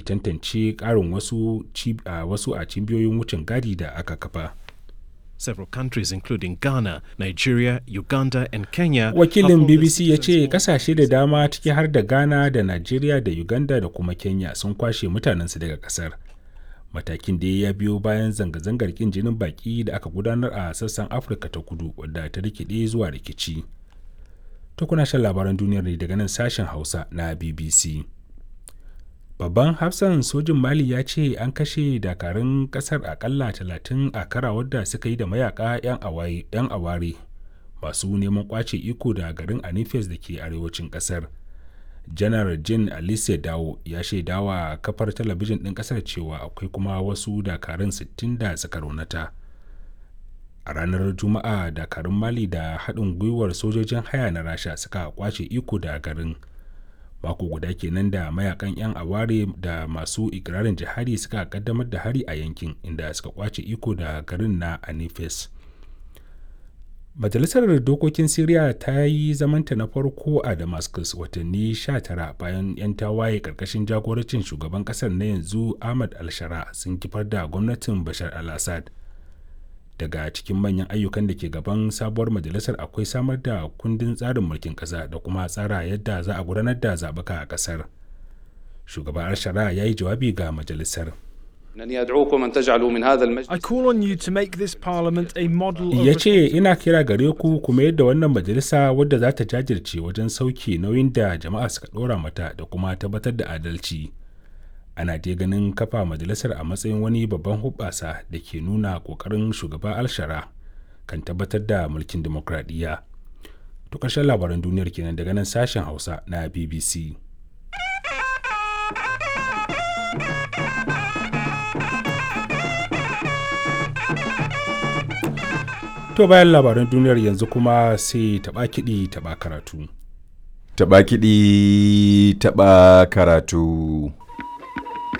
tantance ƙarin wasu, wasu a cibiyoyin wucin gadi da aka kafa. Several countries including Ghana, Nigeria, Uganda and Kenya. Wakilin BBC ya ce kasashe da dama ciki har da Ghana da Nigeria da Uganda da kuma Kenya sun kwashe mutanensu daga kasar. Matakin da ya biyo bayan zanga-zangar kin jinin baki da aka gudanar a sassan Afirka ta kudu wadda ta rikide zuwa rikici. To kuna shan labaran duniyar ne daga nan sashen Hausa na BBC. babban hafsan sojin mali ya ce an kashe dakarun kasar akalla talatin a kara wadda suka yi da mayaka 'yan aware masu neman kwace iko da garin anifes da ke arewacin kasar janar jin alice dawo ya shaidawa kafar talabijin ɗin kasar cewa akwai kuma wasu dakarun 60 da suka raunata a ranar juma'a dakarun mali da haɗin gwiwar sojojin haya na rasha suka kwace iko da garin mako guda kenan da mayakan 'yan aware da masu ikirarin jihadi suka kaddamar da hari a yankin inda suka kwace iko da garin na anifes majalisar dokokin syria ta yi zamanta na farko a damascus watanni 19 bayan 'yan tawaye karkashin jagorancin shugaban kasar na yanzu ahmad al-shara sun kifar da gwamnatin bashar al-assad daga cikin manyan ayyukan da ke gaban sabuwar majalisar akwai samar da kundin tsarin mulkin ƙasa da kuma tsara yadda za a gudanar da zaɓuka a ƙasar shugaban shari'a ya yi jawabi ga majalisar I call on you to make this parliament a model ya ce ina kira gare ku kuma yadda wannan majalisa wadda za ta jajirce wajen sauke nauyin da jama'a suka ɗora mata da kuma tabbatar da adalci ana dai ganin kafa majalisar a matsayin wani babban hubbasa da ke nuna kokarin shugaba alshara kan tabbatar da mulkin demokradiyya to ƙarshen labaran duniyar kenan daga nan sashen hausa na bbc to bayan labaran duniyar yanzu kuma sai taɓa kiɗi taɓa karatu Taɓa kiɗi taɓa karatu.